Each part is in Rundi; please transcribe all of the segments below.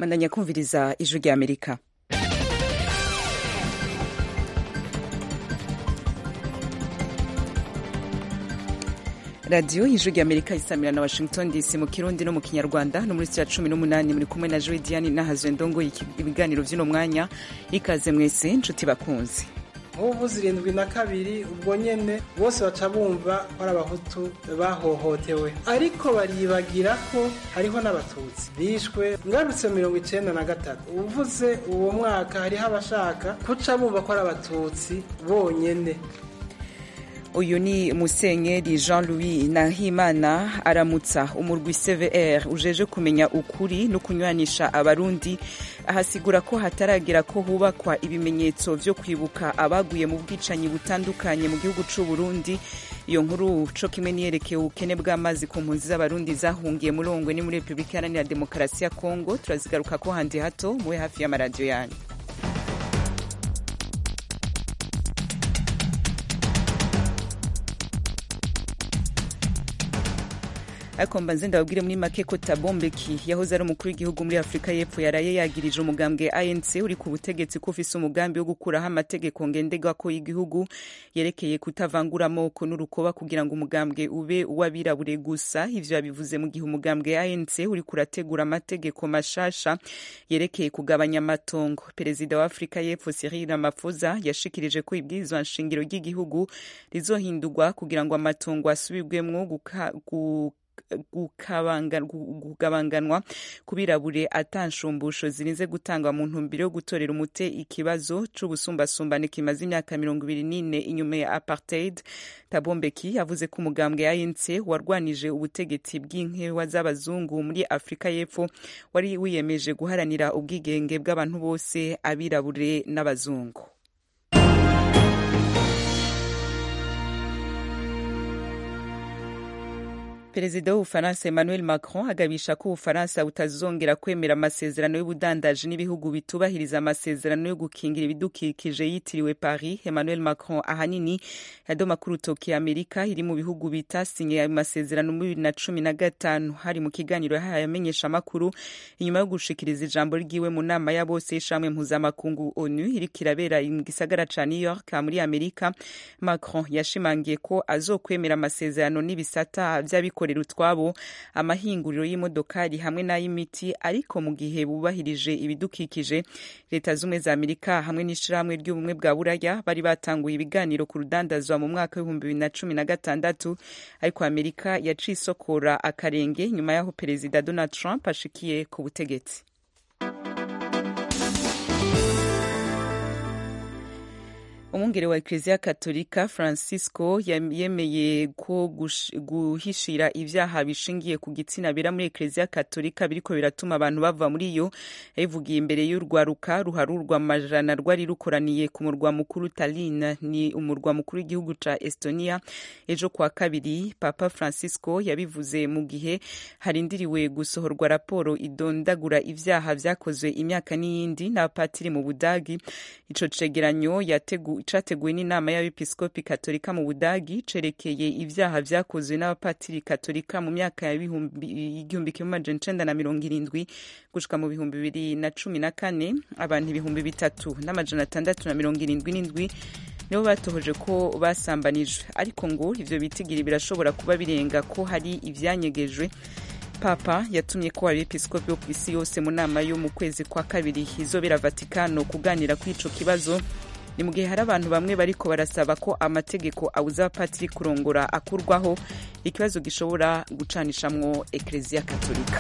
mandanya kumviriza ijwi rya amerika radiyo y'ijwi rya amerika isamira na washington dc mu kirundi no mu kinyarwanda no muri ya cumi n'umunani muri kumwe na joy diane nahazwe ndongo ibiganiro by'uno mwanya ikaze mwese nshuti bakunzi nk'ubu zirindwi na kabiri ubwo nyene bose baca bumva ko ari abahutu bahohotewe ariko baribagira ko hariho n'abatutsi bishwe ngarutse mirongo icenda na gatatu uvuze uwo mwaka hariho abashaka kuca bumva ko ari abatutsi bonyene uyu ni musenyeri jean louis nahimana aramutsa umurwi cvr ujeje kumenya ukuri no kunywanisha abarundi ahasigura ko hataragera ko hubakwa ibimenyetso vyo kwibuka abaguye mu bwicanyi butandukanye mu gihugu c'u burundi iyo nkuru co kimwe niyerekeye ubukene bw'amazi ku mpunzi z'abarundi zahungiye muri ongwe ni muri repubulika iharanira demokarasi ya kongo turazigaruka ko handi hato mube hafi y'amaradiyo yanyu ariko mbanze ndababwire muri make ko tabombeki yahoze ari umukuru w'igihugu muri afurika y'epfo yaraye yagirije umugambwe anc uri ku butegetsi ko ufise umugambi wo gukuraho amategeko ngenderwako y'igihugu yerekeye kutavangura amoko n'urukoba kugira ngo umugambwe ube uw'abirabure gusa ivyo yabivuze mu gihe umugambwe anc uri kurategura amategeko mashasha yerekeye kugabanya amatongo perezida wa afurika y'epfo cyril ramaphosa yashikirije ko ibwirizwa nshingiro ry'igihugu rizohindurwa kugira ngo amatongo asubirwemwo kugabanganwa ku birabure atanshumbusho zirinze gutangwa mu ntumbero yo gutorera umute ikibazo c'ubusumbasumbane kimaze imyaka mirongo ibiri n'ine inyuma ya apartheid tabombeki yavuze ko umugambwe anc warwanije ubutegetsi bw'inkewa z'abazungu muri afurika y'epfo wari wiyemeje guharanira ubwigenge bw'abantu bose abirabure n'abazungu perezida w'ubufaransa emmanuel macron agabisha ko ubufaransa butazongera kwemera amasezerano y'ubudandaji n'ibihugu bitubahiriza amasezerano yo gukingira ibidukikije yitiriwe paris emmanuel macron ahanini yadoma ku rutoki amerika iri mu bihugu bitasinye ayo masezerano muri bibiri na cumi na gatanu hari mu kiganiro yahaye amenyesha amakuru inyuma yo gushikiriza ijambo ryiwe mu nama ya bose y'ishamwe mpuzamakungu onu iriko irabera mu gisagara ca new york muri amerika macron yashimangiye ko azokwemera amasezerano n'ibisata vy'abikorera utwabo amahinguriro y'imodokari hamwe n'ay'imiti ariko mu gihe bubahirije ibidukikije leta z'ubumwe za amerika hamwe n'ishirahamwe ry'ubumwe bwa buraya bari batanguye ibiganiro ku rudandazwa mu mwaka w'ibihumbi bibiri na cumi na gatandatu ariko amerika yaciye isokora akarenge nyuma y'aho perezida donald trump ashikiye ku butegetsi umwungere wa ekleziya katolika francisco yemeye ko guhishira ivyaha bishingiye ku gitsina bira muri ekleziya katolika biriko biratuma abantu bava muri yo yabivugiye imbere y'urwaruka ruharurwa amajana rwari rukoraniye ku murwa mukuru Tallinn ni umurwa mukuru w'igihugu ca Estonia ejo kwa kabiri papa francisco yabivuze mu gihe harindiriwe gusohorwa raporo idondagura ivyaha vyakozwe imyaka n'iyindi n'abapatiri mu budagi ico cegeranyo yateguye categuwe n'inama y'abepiskopi katolika mu budagi cerekeye ivyaha vyakozwe n'abapatiri katolika mu myaka y'igihumbi kimwe amajana icenda na mirongo irindwi gushika mu bihumbi bibiri na cumi na kane abantu ibihumbi bitatu n'amajana atandatu na mirongo irindwi n'indwi nibo batohoje ko basambanijwe ariko ngo ivyo bitigiri birashobora kuba birenga ko hari ivyanyegejwe papa yatumye ko abepiskopi bo kw'isi yose mu nama yo mu kwezi kwa kabiri izobera vatikano kuganira kuri ico kibazo ni mu gihe hari abantu bamwe bariko barasaba ko amategeko abuza abapatiri kurongora akurwaho ikibazo gishobora gucanishamwo ekleziya katolika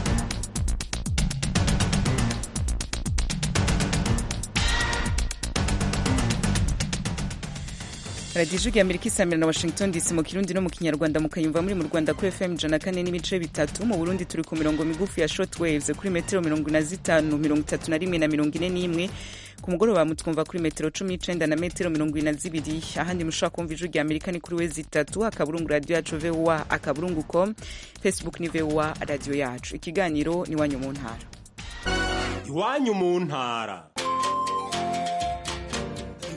radiyo ijwi amerika isamira na washington dc mu kirundi no mu kinyarwanda mukayumva muri mu rwanda kuri fm ijana kane n'ibice bitatu mu burundi turi ku mirongo migufi ya short waves kuri metero mirongo ine na zitanu mirongo itatu na rimwe na mirongo ine n'imwe ku mugoroba mutwumva kuri metero cumi n'icenda na metero mirongo ine na zibiri ahandi mushobora kumva ijwi rya amerika ni kuri wezi itatu akaburungu radiyo yacu voa akaburungu com facebook ni voa radiyo yacu ikiganiro ni iwanyu mu ntara iwanyu mu ntara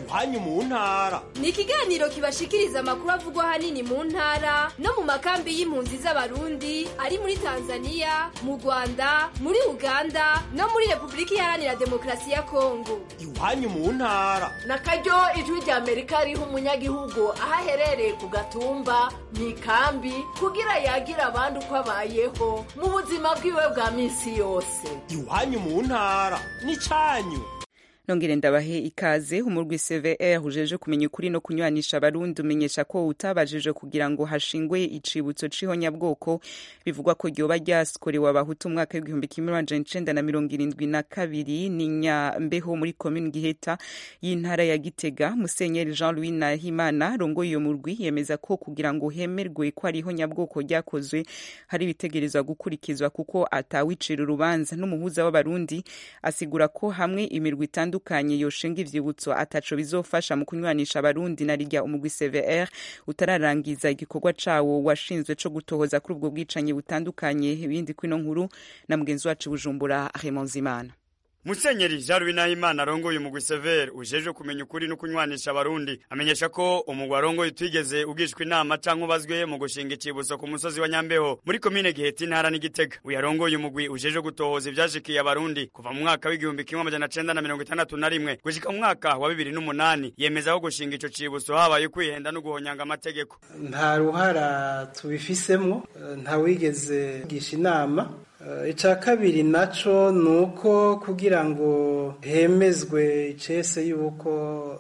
iwanyu mu ntara ni ikiganiro kibashikiriza amakuru avugwa ahanini mu ntara no mu makambi y'impunzi z'abarundi ari muri tanzania mu rwanda muri uganda no muri repubulika iharanira demokarasi ya kongo iwanyu mu ntara na karyo ijwi rya amerika riha umunyagihugu aho aherereye ku gatumba mu ikambi kugira yagira abandi uko abayeho mu buzima bwiwe bwa minsi yose iwanyu mu ntara n'icyanyu nongere ndabahe ikaze umurwi CVR ujeje kumenya ukuri no kunywanisha abarundi umenyesha ko utabajije kugira ngo hashingwe icibutso c'ihonyabwoko bivugwa ko ryoba ryaskorewe abahutu umwaka w'igihumbi kimwe amajana icenda na mirongo irindwi na kabiri ni nyambeho muri komini giheta y'intara ya gitega musenyeri jean louis nahimana rongoye iyo murwi yemeza ko kugira ngo hemerwe ko ari ihonyabwoko ryakozwe hari ibitegerezwa gukurikizwa kuko atawicira urubanza n'umuhuza w'abarundi asigura ko hamwe imirwi itandukanye bitandukanye yoshinga ivyibutso ataco bizofasha mu kunywanisha abarundi na rirya umugwi CVR utararangiza igikorwa cawo washinzwe co gutohoza kuri ubwo bwicanyi butandukanye ibindi kwino nkuru na mugenzi wacu Bujumbura Raymond Zimana Musenyeri Jean Louis Nahimana arongoye umugwi Sever ujeje kumenya ukuri no kunywanisha abarundi amenyesha ko umugwi arongoye utigeze ugishwa inama canke ubazwe mu gushinga icibuso ku musozi wa Nyambeho muri komine Giheta intara n'Igitega uyu arongoye umugwi ujeje gutohoza ivyashikiye abarundi kuva mu mwaka w'igihumbi kimwe amajana cenda na mirongo itandatu na rimwe gushika mu mwaka wa bibiri n'umunani yemeza ko gushinga ico cibuso habaye kwihenda no guhonyanga amategeko nta ruhara tubifisemwo nta wigeze gisha inama icya kabiri nacyo ni uko kugira ngo hemezwe icese y'uko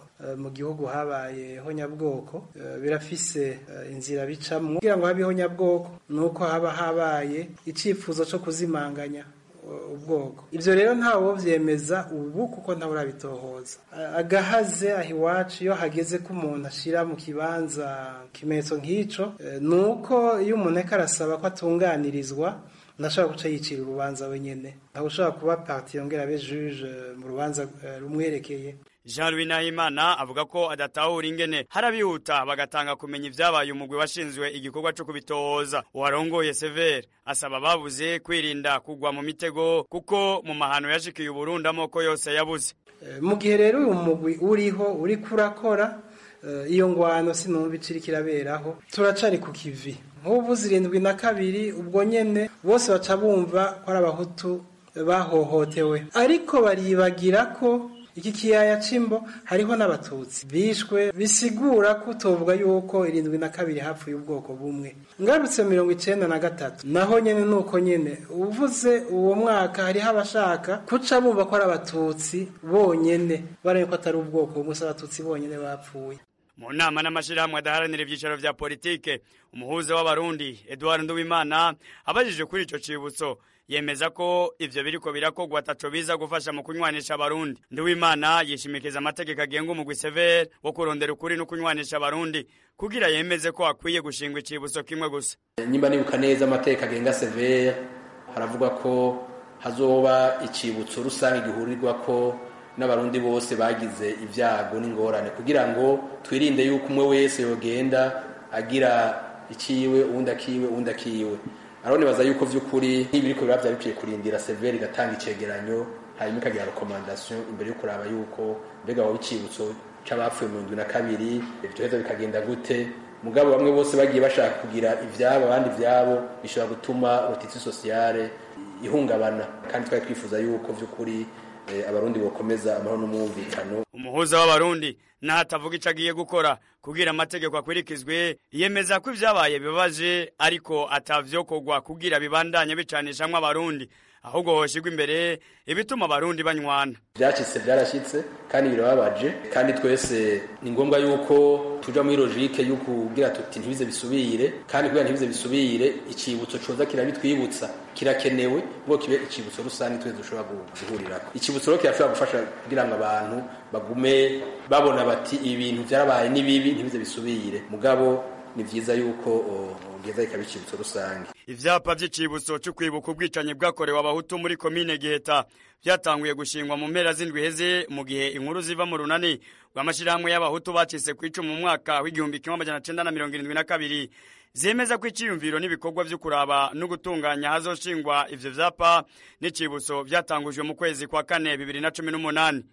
mu gihugu habaye honyabwoko birafise inzira bicamo kugira ngo habe honyabwoko ni uko haba habaye icyifuzo cyo kuzimanganya ubwoko ibyo rero ntawe byemeza ubu kuko ntawe urabitohoza agahaze aho iwacu iyo hageze ko umuntu ashyira mu kibanza ikimenyetso nk'icyo ni uko iyo umuntu ariko arasaba ko atunganirizwa ndashobora guca yicira urubanza wenyine ntabwo ushobora kuba parti yongera abe juge mu rubanza rumwerekeye Jean Louis Nahimana avuga ko adatahura ingene harabihuta bagatanga kumenya ivyabaye umugwi washinzwe igikorwa co kubitohoza uwarongoye Sever asaba babuze kwirinda kugwa mu mitego kuko mu mahano yashikiye Uburundi amoko yose yabuze mu gihe rero uyu mugwi uriho uri kurakora iyo ngwano sinumva iciri kiraberaho turacari ku kivi nk'ubu zirindwi na kabiri ubwo nyene bose baca bumva ko ari abahutu bahohotewe ariko baribagira ko iki kiyaya cimbo hariho n'abatutsi bishwe bisigura ko utovuga yuko irindwi na kabiri hapfuye ubwoko bumwe ngarutse mirongo icenda na gatatu naho nyene nuko nyene uvuze uwo mwaka hariho abashaka kuca bumva ko ari abatutsi bonyene baraye ko atari ubwoko bumwe si abatutsi bonyene bapfuye mu nama n'amashirahamwe adaharanira ivyicaro vya politike umuhuza w'abarundi Edouard Nduwimana abajije kuri ico cibutso yemeza ko ivyo biriko birakogwa ataco biza gufasha mu kunywanisha abarundi Nduwimana yishimikiza amategeko agenga umugwi Sever wo kurondera ukuri no kunywanisha abarundi kugira yemeze ko akwiye gushingwa icibutso kimwe gusa nyimba nibuka neza amategeko agenga Sever haravuga ko hazoba icibutso rusange gihurirwa ko n'abarundi bose bagize ibyago n'ingorane kugira ngo twirinde yuko umwe wese yogenda agira ikiwe uwundi akiwe uwundi akiwe arone baza yuko vy'ukuri nk'ibiriko biba vyari bikwiye kurindira severi igatanga icegeranyo hanyuma ikagira rekomandasiyo imbere yo kuraba yuko mbega waba icibutso c'abapfuye mu ndwi na kabiri ivyoheza bikagenda gute mugabo bamwe bose bagiye bashaka kugira ivyabo abandi ivyabo bishobora gutuma rotitsi sosiyale ihungabana kandi twari twifuza yuko vy'ukuri abarundi bokomeza amahoro n'umwumvikano umuhuza w'abarundi naho atavuga ico agiye gukora kugira amategeko akurikizwe yemeza ko ivyabaye bibabaje ariko atavyokorwa kugira bibandanye bicanishamwo abarundi ahubwo hoshigwa imbere ibituma abarundi banywana vyacitse vyarashitse kandi birababaje kandi twese ni ngombwa yuko tuja muri logike yo kugira tuti ntibize bisubire kandi kugira ntibize bisubire icibutso coza kirabitwibutsa kirakenewe ngo kibe icibutso rusange twese dushobora guhurirako icibutso rero kirashobora gufasha kugira ngo abantu bagume babona bati ibintu vyarabaye ni bibi ntibize bisubire mugabo ni vyiza yuko ugeza ikaba icibutso rusange ivyapa vy'icibutso cyo kwibuka ubwicanyi bwakorewe abahutu muri komine giheta vyatanguye gushingwa mu mpera z'indwi heze mu gihe inkuru ziva mu runani rw'amashirahamwe y'abahutu bacitse ku icumu mu mwaka w'igihumbi kimwe amajana cenda na mirongo irindwi na kabiri zemeza ko iciyumviro n'ibikorwa vyo kuraba no gutunganya hazoshingwa ivyo vyapa n'icibutso vyatangujwe mu kwezi kwa kane bibiri na cumi n'umunani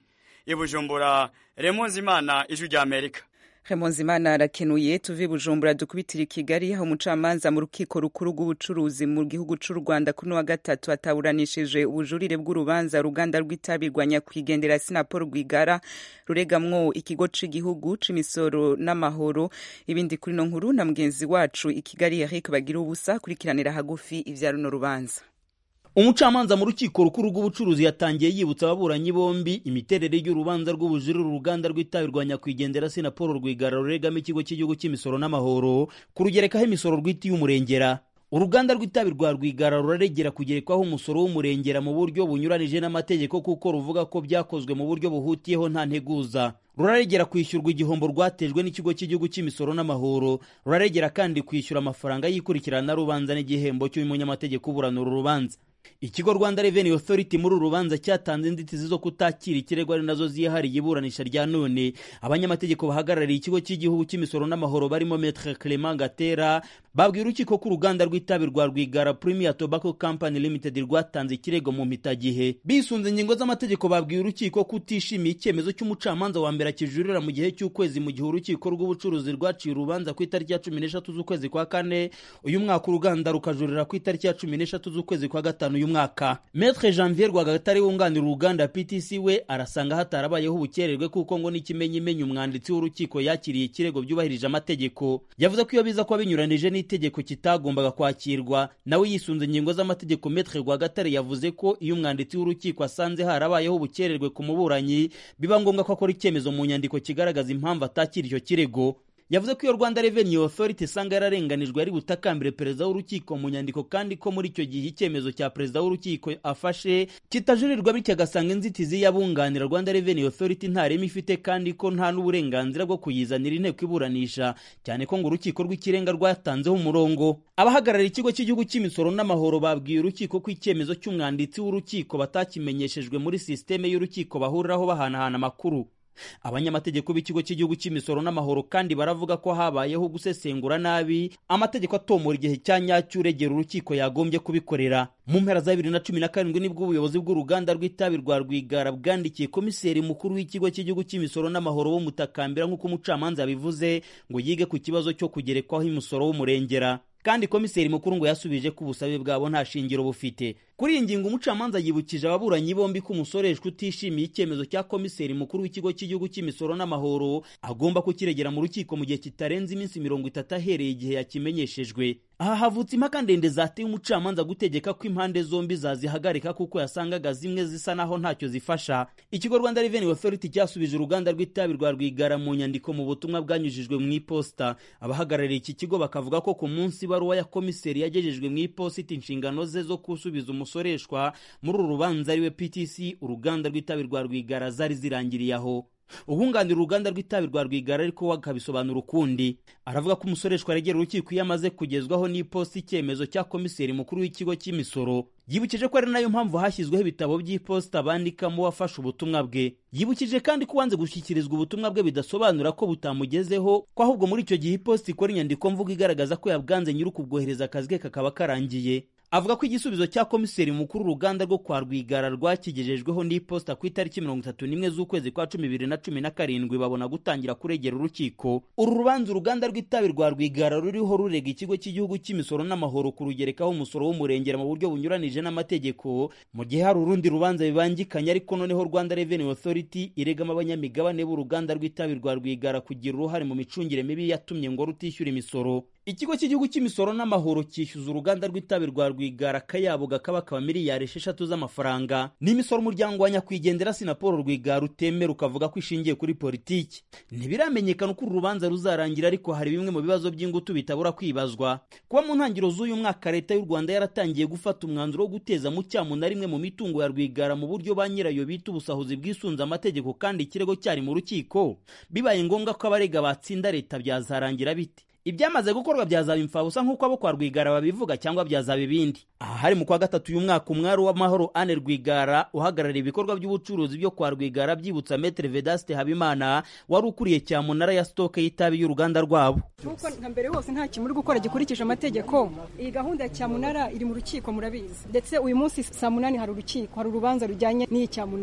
i bujumbura remonzi imana ijwi rya amerika Remonzimana arakenuye tuve Bujumbura dukubitira i Kigali aho umucamanza mu rukiko rukuru rw'ubucuruzi mu gihugu c'u Rwanda kuri wa gatatu ataburanishije ubujurire bw'urubanza ruganda rw'itabi rwa nyakwigendera Sinapol Rwigara ruregamwo ikigo c'igihugu c'imisoro n'amahoro ibindi kuri no nkuru na mugenzi wacu i Kigali Eric Bagira ubusa kurikiranira hagufi ivya runo rubanza umucamanza mu rukiko rukuru rw'ubucuruzi yatangiye yibutsa ababuranyi bombi imiterere y'urubanza rw'ubujurire uruganda rw'itabi rwa nyakwigendera sinapolo rwigara ruregamo ikigo cy'igihugu cy'imisoro n'amahoro kurugerekaho imisoro rw'iti y'umurengera uruganda rw'itabi rwa rwigara ruraregera kugerekwaho umusoro w'umurengera mu buryo bunyuranije n'amategeko kuko ruvuga ko byakozwe mu buryo buhutiyeho nta nteguza ruraregera kwishyurwa igihombo rwatejwe n'ikigo cy'igihugu cy'imisoro n'amahoro ruraregera kandi kwishyura amafaranga y'ikurikirana rubanza n'igihembo cy'umunyamategeko uburanura urubanza ikigo rwanda revenue authority muri uru rubanza cyatanze inzitizi zo kutakira ikirego ari nazo ziyahariye iburanisha rya none abanyamategeko bahagarariye ikigo cy'igihugu cy'imisoro n'amahoro barimo metre clement gatera babwiye urukiko ko uruganda rw'itabi rwa rwigara premier tobacco company limited rwatanze ikirego mu mpitagihe bisunze ingingo z'amategeko babwiye urukiko ko utishimiye icyemezo cy'umucamanza wa mbere akijurira mu gihe cy'ukwezi mu gihe urukiko rw'ubucuruzi rwaciye urubanza ku itariki ya cumi n'eshatu z'ukwezi kwa kane uyu mwaka uruganda rukajurira ku itariki ya cumi n'eshatu z'ukwezi kwa gatanu uyu mwaka metre janvier rwagatare wunganira uruganda ptc we arasanga hatarabayeho ubukererwe kuko ngo n'ikimenyimenyi umwanditsi w'urukiko yakiriye ikirego byubahirije amategeko yavuze ko iyo biza kuba binyuranije n'itegeko kitagombaga kwakirwa nawe yisunze ingingo z'amategeko metre rwagatare yavuze ko iyo umwanditsi w'urukiko asanze harabayeho ubukererwe ku muburanyi biba ngombwa ko akora icyemezo mu nyandiko kigaragaza impamvu atakira icyo kirego yavuze ko iyo rwanda revenue authority isanga yararenganijwe yari butakambire perezida w'urukiko mu nyandiko kandi ko muri icyo gihe icyemezo cya perezida w'urukiko afashe kitajurirwa bityo agasanga inzitizi y'abunganira rwanda revenue authority nta reme ifite kandi ko nta n'uburenganzira bwo kuyizanira inteko iburanisha cyane ko ngo urukiko rw'ikirenga rwatanzeho umurongo abahagarariye ikigo cy'igihugu cy'imisoro n'amahoro babwiye urukiko ko icyemezo cy'umwanditsi w'urukiko batakimenyeshejwe muri sisiteme y'urukiko bahuriraho bahanahana amakuru abanyamategeko b'ikigo cy'igihugu cy'imisoro n'amahoro kandi baravuga ko habayeho gusesengura nabi amategeko atomora igihe cya nyacyo uregera urukiko yagombye kubikorera mu mpera za bibiri na cumi na karindwi nibwo ubuyobozi bw'uruganda rw'itabi rwa rwigara bwandikiye komiseri mukuru w'ikigo cy'igihugu cy'imisoro n'amahoro w'umutakambira nk'uko umucamanza yabivuze ngo yige ku kibazo cyo kugerekwaho imisoro w'umurengera kandi komiseri mukuru ngo yasubije ko ubusabe bwabo nta shingiro bufite kuri iyi ngingo umucamanza yibukije ababuranyi bombi ko umusoreshwa utishimiye icyemezo cya komiseri mukuru w'ikigo cy'igihugu cy'imisoro n'amahoro agomba kukiregera mu rukiko mu gihe kitarenze iminsi mirongo itatu ahereye igihe yakimenyeshejwe aha havutse impaka ndende zateye umucamanza gutegeka ko impande zombi zazihagarika kuko yasangaga zimwe zisa naho ntacyo zifasha ikigo rwanda revenue authority cyasubije uruganda rw'itabi rwa rwigara mu nyandiko mu butumwa bwanyujijwe mu iposita abahagarariye iki kigo bakavuga ko ku munsi ibaruwa ya komiseri yagejejwe mu iposita inshingano ze zo gusubiza umusoreshwa muri uru rubanza ariwe ptc uruganda rw'itabi rwa rwigara zari zirangiriye aho ubunganira uruganda rw'itabi rwa rwigara ariko we akabisobanura ukundi aravuga ko umusoreshwa aregera urukiko iyo amaze kugezwaho n'iposita icyemezo cya komiseri mukuru w'ikigo cy'imisoro yibukije ko ari nayo mpamvu hashyizweho ibitabo by'iposita bandikamo uwafashe ubutumwa bwe yibukije kandi ko uwanze gushyikirizwa ubutumwa bwe bidasobanura ko butamugezeho ko ahubwo muri icyo gihe iposita ikora inyandiko mvugo igaragaza ko yabwanze nyiri ukubwohereza akazi ke kakaba karangiye avuga ko igisubizo cya komiseri mukuru uruganda rwo kwa rwigara rwakigejejweho n'iposita ku itariki mirongo itatu n'imwe z'ukwezi kwa cumi bibiri na cumi na karindwi babona gutangira kuregera urukiko uru rubanza uruganda rw'itabi rwa rwigara ruriho rurega ikigo cy'igihugu cy'imisoro n'amahoro kurugerekaho umusoro w'umurengera mu buryo bunyuranije n'amategeko mu gihe hari urundi rubanza bibangikanye ariko noneho rwanda revenue authority iregamo abanyamigabane b'uruganda rw'itabi rwa rwigara kugira uruhare mu micungire mibi yatumye ngo rutishyura imisoro ikigo cy'igihugu cy'imisoro n'amahoro cyishyuza uruganda rw'itabi rwa rwigara akayabo gakaba kaba miliyari esheshatu z'amafaranga n'imisoro umuryango wa nyakwigendera sinapolo rwigara utemera ukavuga ko ishingiye kuri politiki ntibiramenyekana uko uru rubanza ruzarangira ariko hari bimwe mu bibazo by'ingutu bitabura kwibazwa kuba mu ntangiriro z'uyu mwaka leta y'u rwanda yaratangiye gufata umwanzuro wo guteza mu cyamu na rimwe mu mitungo ya rwigara mu buryo ba nyirayo bita ubusahuzi bwisunze amategeko kandi ikirego cyari mu rukiko bibaye ngombwa ko abarega batsinda leta byazarangira bite ibyamaze gukorwa byazaba imfabusa nk'uko abo kwa rwigara babivuga cyangwa byazaba ibindi aha hari mu kwa gatatu uyu mwaka umwari w'amahoro ane rwigara uhagarariye ibikorwa by'ubucuruzi byo kwa rwigara byibutsa metere vedaste habimana wari ukuriye cyamunara ya sitoke y'itabi y'uruganda rwabo nk'uko nka mbere hose nta kintu uri gukora gikurikije amategeko iyi gahunda ya cyamunara iri mu rukiko murabizi ndetse uyu munsi saa munani hari urukiko hari urubanza rujyanye n'iyi cyamunara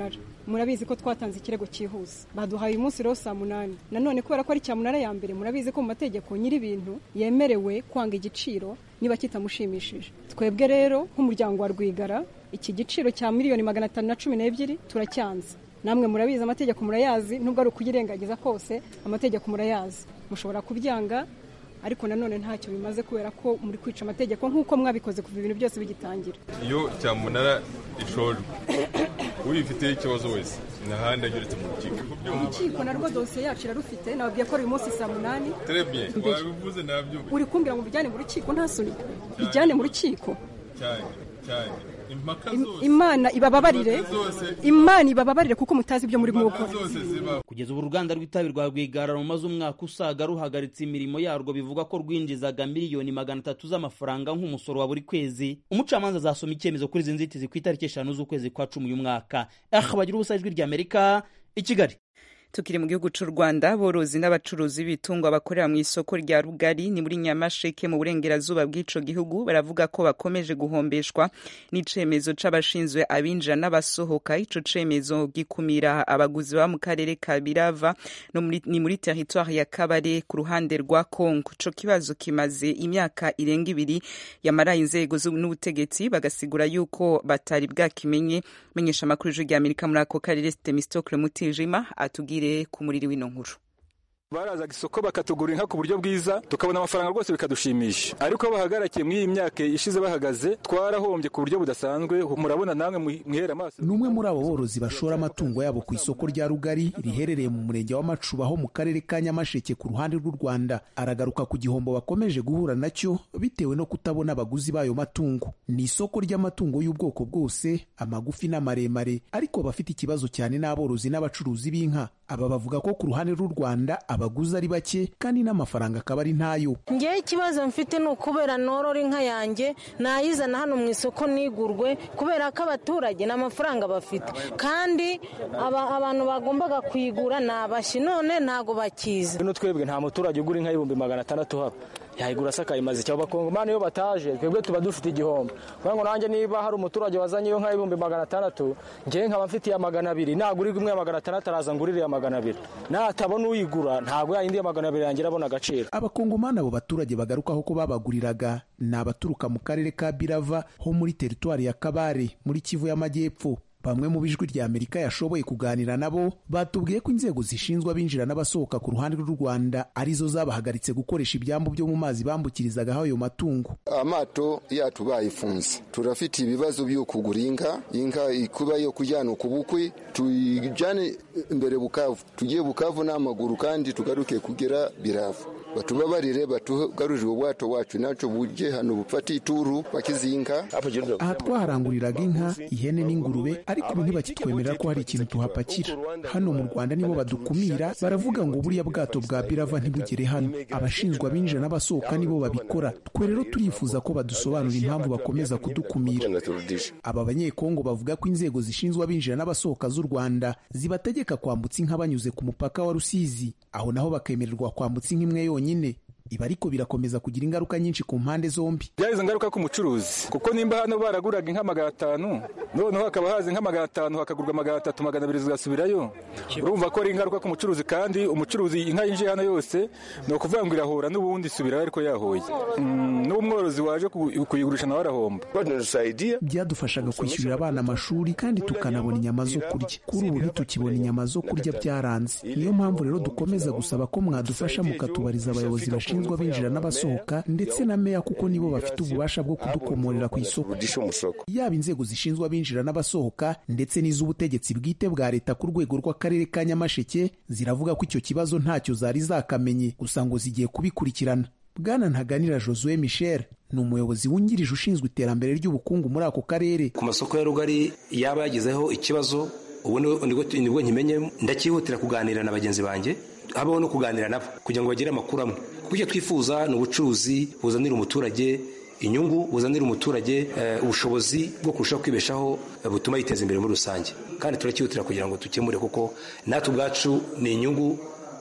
murabizi ko twatanze ikirego cyihuse baduhaye uyu munsi rero saa munani nanone kubera ko ari cyamunara ya mbere murabizi ko mu mategeko nyir'ibintu yemerewe kwanga igiciro niba kitamushimishije twebwe rero nk'umuryango wa rwigara iki giciro cya miliyoni magana atanu na cumi n'ebyiri turacyanze namwe murabizi amategeko murayazi nubwo ari ukuyirengagiza kose amategeko murayazi mushobora kubyanga ariko nanone ntacyo bimaze kubera ko muri kwica amategeko nk'uko mwabikoze kuva ibintu byose bigitangira iyo cyamunara ishojwe uyifiteho ikibazo wese n'ahandi ageretse mu rukiko urukiko narwo dosiye yacu irarufite nababwiye ko ari uyu munsi saa munani terebye wabivuze nabyo uri kumbwira ngo bijyane mu rukiko nta soni bijyane mu rukiko cyane cyane impaka zose imana ibababarire imana ibababarire kuko mutazi ibyo muri gukora kugeza ubu uruganda rw'itabi rwa rwigara rumaze umwaka usaga ruhagaritse imirimo yarwo bivuga ko rwinjizaga miliyoni magana atatu z'amafaranga nk'umusoro wa buri kwezi umucamanza azasoma icyemezo kuri izi nzitizi ku itariki eshanu z'ukwezi kwa cumi uyu mwaka aha bagira ubusa ijwi ry'amerika i kigali tukiri mu gihugu cy'u rwanda aborozi n'abacuruzi b'ibitungwa bakorera mu isoko rya rugari ni muri nyamasheke mu burengerazuba bw'ico gihugu baravuga ko bakomeje guhombeshwa n'icemezo c'abashinzwe abinjira n'abasohoka ico cemezo gikumira abaguzi ba mu karere ka birava no muri, ni muri teritwari ya kabare ku ruhande rwa kongo ico kibazo kimaze imyaka irenga ibiri yamaraye inzego n'ubutegetsi bagasigura yuko batari bwakimenye menyesha amakuru y'ijwi rya amerika muri ako karere temistokle mutijima atubwire ku muriri w'ino nkuru barazaga isoko bakatugura inka ku buryo bwiza tukabona amafaranga rwose bikadushimisha ariko bahagarakiye muri iyi myaka ishize bahagaze twarahombye ku buryo budasanzwe murabona namwe mwihera amaso ni umwe muri abo borozi bashora amatungo yabo ku isoko rya rugari riherereye mu murenge wa macuba ho mu karere ka nyamasheke ku ruhande rw'u rwanda aragaruka ku gihombo bakomeje guhura nacyo bitewe no kutabona abaguzi b'ayo matungo ni isoko ry'amatungo y'ubwoko bwose amagufi n'amaremare ariko bafite ikibazo cyane n'aborozi n'abacuruzi b'inka aba bavuga ko ku ruhande rw'u rwanda abaguzi ari bake kandi n'amafaranga akaba ari ntayo ngewe ikibazo mfite ni ukubera norora inka yanjye nayizana hano mu isoko nigurwe kubera ko abaturage nta mafaranga bafite kandi abantu bagombaga kuyigura ni abashyi none ntabwo bakizi bino twebwe nta muturage ugura inka y'ibihumbi magana atandatu haba yayigura asakaye maze icyo abakongomani iyo bataje twebwe tuba dufite igihombo kubera ngo nanjye niba hari umuturage wazanye iyo nka y'ibihumbi magana atandatu ngewe nkaba mfitiye magana abiri nagura imwe ya magana atandatu araza ngurire ya magana abiri natabona uyigura ntabwo yayindi ya magana abiri yangira abona agaciro abakongomani abo baturage bagarukaho ko babaguriraga ni abaturuka mu karere ka birava ho muri teritwari ya kabare muri kivu y'amajyepfo bamwe mu bijwi rya amerika yashoboye kuganira nabo batubwiye ko inzego zishinzwe abinjira n'abasohoka ku ruhande rw'u rwanda arizo zabahagaritse gukoresha ibyambu byo mu mazi bambukirizaga ayo matungo amato yacu bayifunze turafite ibibazo byo kugura inka inka kuba yo kujyana ku bukwe tuyijyane imbere bukavu tugiye bukavu n'amaguru kandi tugaruke kugera biravu batubabarire batugarurire ubwato wacu nacyo bujye hano bufate ituru bakizinka aha twaharanguriraga inka ihene n'ingurube ariko ubu ntibakitwemerera ko hari ikintu tuhapakira hano mu rwanda nibo badukumira baravuga ngo buriya bwato bwa birava ntibugere hano abashinzwe abinjira n'abasohoka nibo babikora twe rero turifuza ko badusobanurira impamvu bakomeza kudukumira aba banyekongo bavuga ko inzego zishinzwe abinjira n'abasohoka z'u rwanda zibategeka kwambutsa inka banyuze ku mupaka wa rusizi aho naho bakemererwa kwambutsa inka imwe yonyine ibi ariko birakomeza kugira ingaruka nyinshi ku mpande zombi byagize ingaruka ku mucuruzi kuko nimba hano baraguraga inka magana atanu noneho hakaba haza inka magana atanu hakagurwa magana atatu magana abiri zigasubirayo urumva ko ari ingaruka ku mucuruzi kandi umucuruzi inka yinjiye hano yose ni ukuvuga ngo irahura n'ubundi isubirayo ariko yahoye n'umworozi waje kuyigurisha nawe arahomba byadufashaga kwishyurira abana amashuri kandi tukanabona inyama zo kurya kuri ubu ntitukibona inyama zo kurya byaranze niyo mpamvu rero dukomeza gusaba ko mwadufasha mukatubariza abayobozi bashinzwe bashinzwe abinjira n'abasohoka ndetse na meya kuko nibo bafite ububasha bwo kudukomorera ku isoko yaba inzego zishinzwe abinjira n'abasohoka ndetse n'iz'ubutegetsi bwite bwa leta ku rwego rw'akarere ka nyamasheke ziravuga ko icyo kibazo ntacyo zari zakamenye gusa ngo zigiye kubikurikirana bwana ntaganira josue michel ni umuyobozi wungirije ushinzwe iterambere ry'ubukungu muri ako karere ku masoko ya rugari yaba yagizeho ikibazo ubu nibwo nkimenye ndakihutira kuganira na bagenzi banjye habaho no kuganira nabo kugira ngo bagire amakuru amwe kuko icyo twifuza ni ubucuruzi buzanira umuturage inyungu buzanira umuturage ubushobozi bwo kurushaho kwibeshaho butuma yiteza imbere muri rusange kandi turakihutira kugira ngo dukemure kuko natwe ubwacu ni inyungu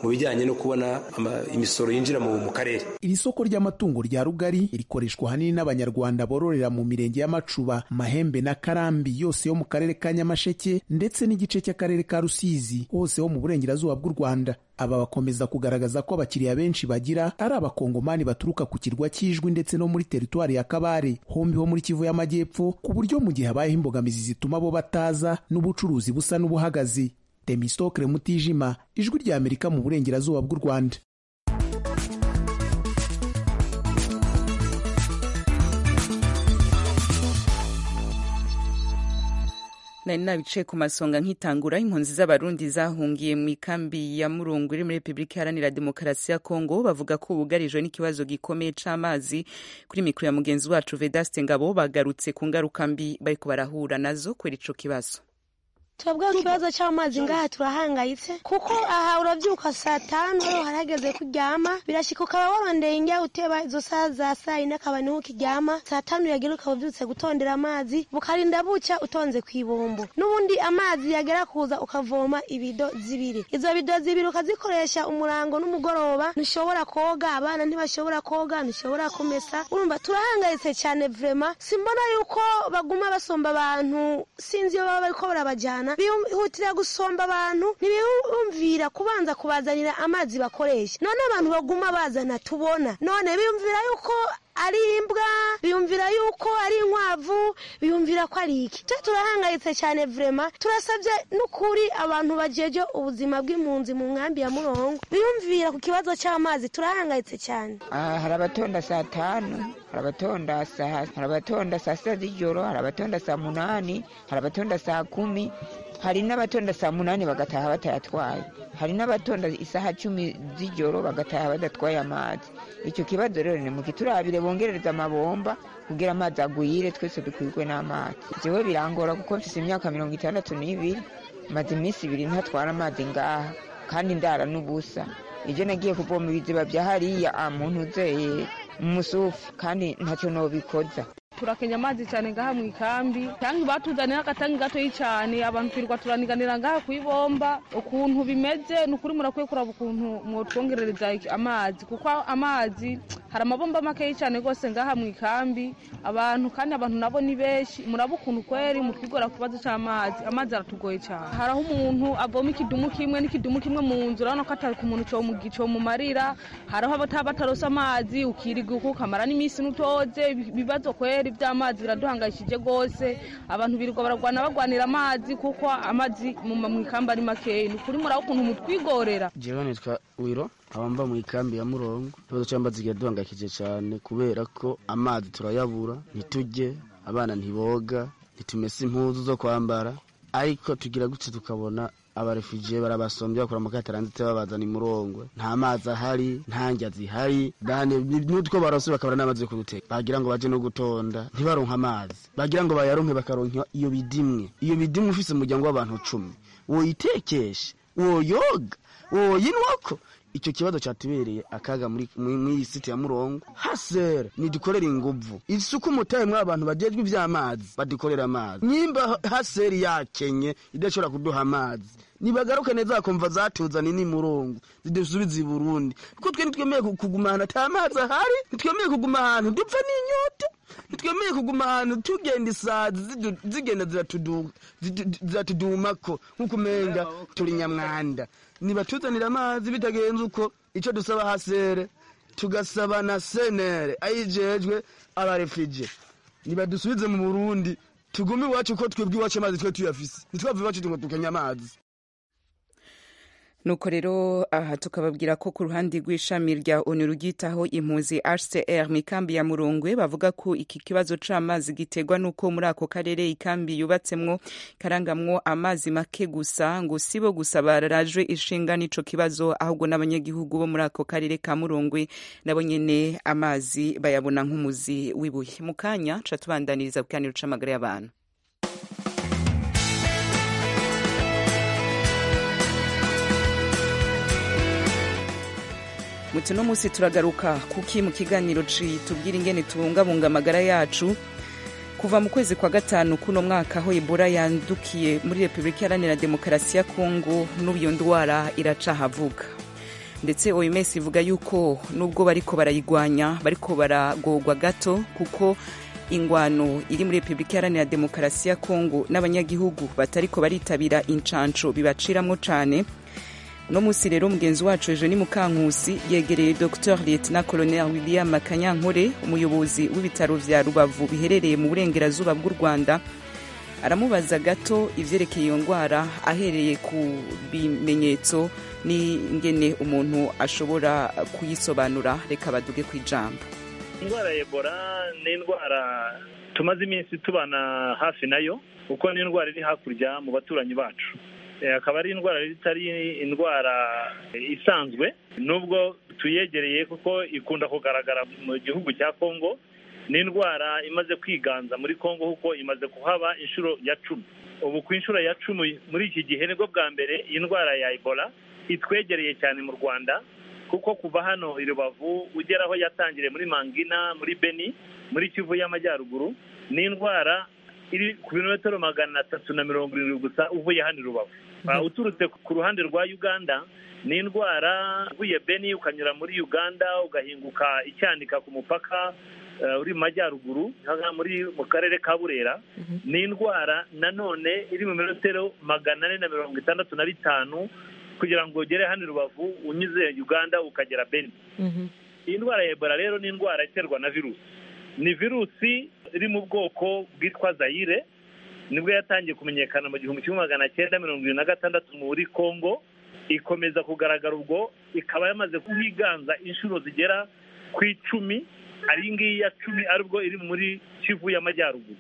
mu bijyanye no kubona imisoro yinjira mu karere iri soko ry'amatungo rya rugari rikoreshwa ahanini n'abanyarwanda bororera mu mirenge y'amacuba mahembe na karambi yose yo mu karere ka nyamasheke ndetse n'igice cy'akarere ka rusizi hose ho mu burengerazuba bw'u rwanda aba bakomeza kugaragaza ko abakiriya benshi bagira ari abakongomani baturuka ku kirwa cy'ijwi ndetse no muri teritwari ya kabare hombi ho muri kivu y'amajyepfo ku buryo mu gihe habayeho imbogamizi zituma bo bataza n'ubucuruzi busa n'ubuhagaze temistokre mutijima ijwi rya amerika mu burengerazuba bw'u rwanda nari nabicaye ku masonga nkitangura impunzi z'abarundi zahungiye mu ikambi ya murungu iri muri repubulika iharanira demokarasi ya kongo bavuga ko bugarijwe n'ikibazo gikomeye c'amazi kuri mikoro ya mugenzi wacu vedaste ngabo bagarutse ku ngaruka mbi bariko barahura nazo kubera ico kibazo twebwe ikibazo cy'amazi ngaha turahangayitse kuko aha urabyuka saa tanu rero harageze kuryama birashyika ukaba warondeye njya uteba izo saa za saa yine akaba niho ukiryama saa tanu yagira ukaba ubyutse gutondera amazi bukarinda bucya utonze ku ibombo n'ubundi amazi yagera kuza ukavoma ibido zibiri izo bido zibiri ukazikoresha umurango n'umugoroba ntushobora koga abana ntibashobora koga ntushobora kumesa urumva turahangayitse cyane vrema simbona yuko baguma basomba abantu sinzi iyo baba bariko barabajyana bihutira gusomba abantu ntibiyumvira kubanza kubazanira amazi bakoresha none abantu baguma bazana tubona none biyumvira yuko ari imbwa biyumvira yuko ari inkwavu biyumvira ko ari iki twe turahangayitse cyane vrema turasabye n'ukuri abantu bajeje ubuzima bw'impunzi mu nkambi ya murongo biyumvira ku kibazo cy'amazi turahangayitse cyane hari abatonda saa tanu hari abatonda saa hari abatonda saa sita z'ijoro hari abatonda saa munani hari abatonda saa kumi hari n'abatonda saa munani bagataha batayatwaye hari n'abatonda isaha cumi z'ijoro bagataha badatwaye amazi icyo kibazo rero ni mukiturabire bongerereza amabomba kugira amazi agwire twese dukwirwe n'amazi jewe birangora kuko mfise imyaka mirongo itandatu n'ibiri maze iminsi ibiri ntatwara amazi ngaha kandi ndara n'ubusa ibyo nagiye kuvoma ibiziba bya hariya muntu uzeye umusufu kandi ntacyo nobikoza turakenya amazi cyane ngaha mu ikambi tangi batuzaniye agatangi gatoyi cyane abantu twirirwa turaniganira ngaha ku ibomba ukuntu bimeze ni ukuri murakwiye kuraba ukuntu mwotwongerereza amazi kuko amazi hari amabomba makeyi cyane rwose ngaha mu ikambi abantu kandi abantu nabo ni benshi muraba ukuntu kweri mutwigora ku kibazo cy'amazi amazi aratugoye cyane hari aho umuntu avoma ikidumu kimwe n'ikidumu kimwe mu nzu urabona ko atari ku muntu comumarira hari aho bataba batarose amazi ukiriga ukamara n'iminsi n'utoze ibibazo kweri by'amazi biraduhangayishije rwose abantu birirwa baragwana bagwanira amazi kuko amazi mu ikambi ari makeya ni ukuri muraba ukuntu mutwigorera jewe nitwa wiro abamba mu ikambi ya murongo ikibazo cy'amazi kiraduhangayikije cyane kubera ko amazi turayabura ntitujye abana ntiboga ntitumese impuzu zo kwambara ariko tugira gutya tukabona abarefugiye barabasombye bakora mu kataranditse babazana imurongwe nta mazi ahari nta njya zihari n'utwo barose bakabura n'amazi yo kuduteka bagira ngo baje no gutonda ntibaronke amazi bagira ngo bayaronke bakaronka iyo bidimwe iyo bidimwe ufise umuryango w'abantu cumi woyitekeshe woyoga woyinwako icyo kibazo cyatubereye akaga muri iyi siti ya murongo hasere nidukorera inguvu isuku mutaye mwa abantu bagejwe iby'amazi badukorera amazi nyimba haseri yakenye idashobora kuduha amazi nibagaruke neza bakumva zatuzanye n'imurongo zidusubiza i burundi kuko twe ntitwemeye kuguma ahantu ata amazi ahari ntitwemeye kuguma ahantu dupfa n'inyota ntitwemeye kuguma ahantu tugenda isazi zigenda ziratudumako nk'uko umenga turi nyamwanda nibatuzanira amazi bitagenze uko icyo dusaba hasere tugasaba na senere ayijejwe abarefije nibadusubize mu burundi tugume iwacu ko twebwe iwacu amazi twe tuyafise ntitwave iwacu ngo tukenya amazi nuko rero aha tukababwira ko ku ruhande rw'ishami rya onu rugitaho impunzi hcr mu ikambi ya murungwe bavuga ko iki kibazo c'amazi giterwa n'uko muri ako karere ikambi yubatsemwo karangamwo amazi make gusa ngo sibo gusa barajwe ishinga n'ico kibazo ahubwo n'abanyagihugu bo muri ako karere ka murungwe nabo nyene amazi bayabona nk'umuzi w'ibuye mu kanya ca tubandaniriza ku kiganiro c'amagara y'abantu muti no munsi turagaruka kuki mu kiganiro tubwira ingene tubungabunga amagara yacu kuva mu kwezi kwa gatanu kuno mwaka aho ebola yandukiye muri repubulika iharanira demokarasi ya kongo n'ubu iyo ndwara iracahavuga ndetse oms ivuga yuko nubwo bariko barayigwanya bariko baragorwa gato kuko ingwano iri muri repubulika iharanira demokarasi ya kongo n'abanyagihugu batariko baritabira incanco bibaciramwo cane uno munsi rero mugenzi wacu ejo ni mukankusi yegereye dr lieutenant colonel william kanyankore umuyobozi w'ibitaro vya rubavu biherereye mu burengerazuba bw'u rwanda aramubaza gato ivyerekeye iyo ndwara ahereye ku bimenyetso n'ingene umuntu ashobora kuyisobanura reka baduge ku ijambo indwara ya ebola ni indwara tumaze iminsi tubana hafi nayo kuko ni indwara iri hakurya mu baturanyi bacu akaba ari indwara itari indwara isanzwe nubwo tuyegereye kuko ikunda kugaragara mu gihugu cya kongo ni indwara imaze kwiganza muri kongo kuko imaze kuhaba inshuro ya cumi ubu ku inshuro ya cumi muri iki gihe nibwo bwa mbere iyi ndwara ya ebola itwegereye cyane mu rwanda kuko kuva hano i rubavu ugera aho yatangiriye muri mangina muri beni muri kivu y'amajyaruguru ni indwara iri ku birometero magana atatu na mirongo irindwi gusa uvuye hano i rubavu uturutse ku ruhande rwa uganda ni indwara uvuye beni ukanyura muri uganda ugahinguka icyanika ku mupaka uri mu majyaruguru muri mu karere ka burera ni indwara nanone iri mu birometero magana ane na mirongo itandatu na bitanu kugira ngo ugere hano i rubavu unyuze uganda ukagera beni iyi ndwara ya ebola rero ni indwara iterwa na virusi ni virusi iri mu bwoko bwitwa zayire nibwo yatangiye kumenyekana mu gihumbi kimwe magana cyenda mirongo irindwi na gatandatu muri congo ikomeza kugaragara ubwo ikaba yamaze kuhiganza inshuro zigera ku icumi ari ngiyi ya cumi aribwo iri muri kivu y'amajyaruguru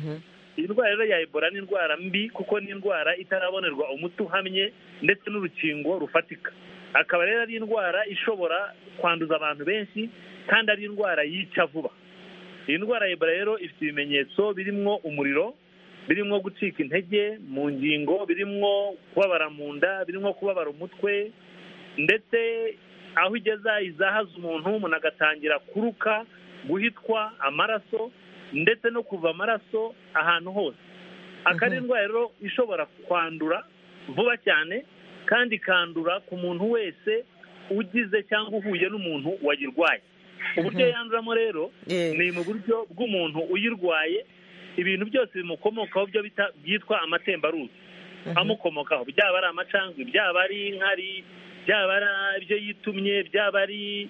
iyi ndwara rero ya ebola ni indwara mbi kuko ni indwara itarabonerwa umuti uhamye ndetse n'urukingo rufatika akaba rero ari indwara ishobora kwanduza abantu benshi kandi ari indwara yica vuba iyi ndwara ya ebola rero ifite ibimenyetso birimo umuriro birimo gucika intege mu ngingo birimo kubabara mu nda birimo kubabara umutwe ndetse aho igeza izahaza umuntu umuntu agatangira kuruka guhitwa amaraso ndetse no kuva amaraso ahantu hose akaba ari indwara rero ishobora kwandura vuba cyane kandi ikandura ku muntu wese ugize cyangwa uhuye n'umuntu wayirwaye uburyo yanduramo rero ni mu buryo bw'umuntu uyirwaye ibintu byose bimukomokaho byo byitwa amatembaruzi amukomokaho byaba ari amacandwe byaba ari inkari byaba ari ibyo yitumye byaba ari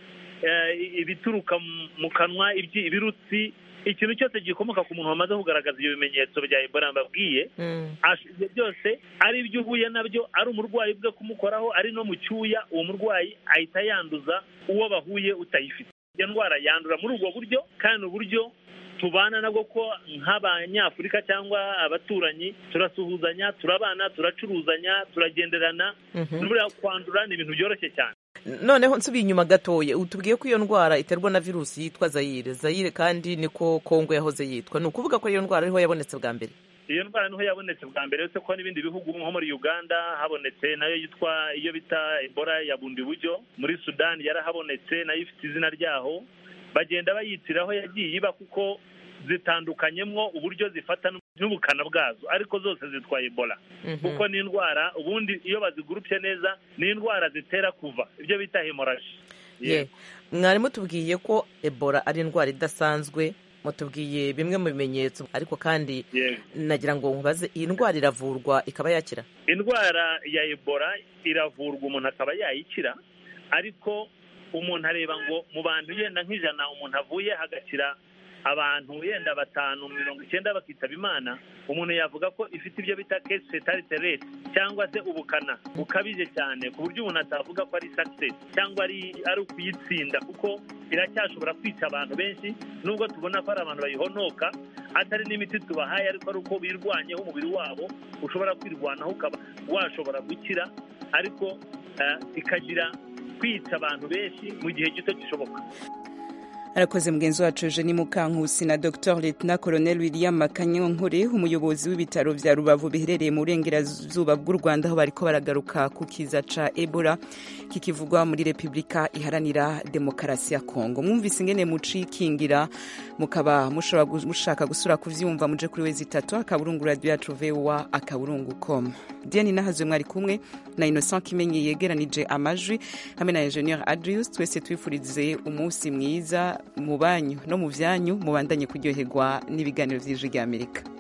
ibituruka mu kanwa ibirutsi ikintu cyose gikomoka ku muntu wamaze kugaragaza ibyo bimenyetso bya ebola mbabwiye ibyo byose ari ibyo uhuye nabyo ari umurwayi bwe kumukoraho ari no mu cyuya uwo murwayi ahita yanduza uwo bahuye utayifite iyo ndwara yandura muri ubwo buryo kandi uburyo tubana nabwo ko nk'abanyafurika cyangwa abaturanyi turasuhuzanya turabana turacuruzanya turagenderana buriya kwandura ni ibintu byoroshye cyane noneho nsubiye inyuma gatoya utubwiye ko iyo ndwara iterwa na virusi yitwa zayire zayire kandi niko kongo yahoze yitwa ni ukuvuga ko iyo ndwara ariho yabonetse bwa mbere iyo ndwara niho yabonetse bwa mbere uretse ko n'ibindi bihugu nko muri uganda habonetse nayo yitwa iyo bita ebola ya bundi buryo muri sudani yarahabonetse nayo ifite izina ryaho bagenda bayitiraho yagiye iba kuko zitandukanyemo uburyo zifata n'ubukana bwazo ariko zose zitwa ebola kuko ni indwara ubundi iyo bazigurupye neza ni indwara zitera kuva ibyo bita hemoraji mwarimu tubwiye ko ebola ari indwara idasanzwe mutubwiye bimwe mu bimenyetso ariko kandi nagira ngo nkubaze iyi ndwara iravurwa ikaba yakira indwara ya ebola iravurwa umuntu akaba yayikira ariko umuntu areba ngo mu bantu yenda nk'ijana umuntu avuye hagakira abantu yenda batanu mirongo icyenda bakitaba imana umuntu yavuga ko ifite ibyo bita kesi fetalite rate cyangwa se ubukana bukabije cyane ku buryo umuntu atavuga ko ari success cyangwa ari ari ukuyitsinda kuko iracyashobora kwica abantu benshi nubwo tubona ko ari abantu bayihonoka atari n'imiti tubahaye ariko ari uko birwanyeho umubiri wabo ushobora kwirwanaho ukaba washobora gukira ariko ikagira kwica abantu benshi mu gihe gito gishoboka arakoze mugenzi wacu Eugenie Mukankusi na Dr Lieutenant Colonel William Makanyankore umuyobozi w'ibitaro vya Rubavu biherereye mu burengerazuba bw'u Rwanda aho bariko baragaruka ku kiza ca Ebola kikivugwa muri Republika iharanira demokarasi ya Kongo mwumvise ingene mucikingira mukaba mushobora mushaka gusura kuvyumva muje kuri wezi itatu akaburungu radio yacu VOA akaburungu com Diane nahazwe mwari kumwe na Innocent Kimenyi yegeranije amajwi hamwe na Engineer Adrius twese twifurize umunsi mwiza mu banyu no mu byanyu mubandanye kuryoherwa n'ibiganiro by'ijwi ry'Amerika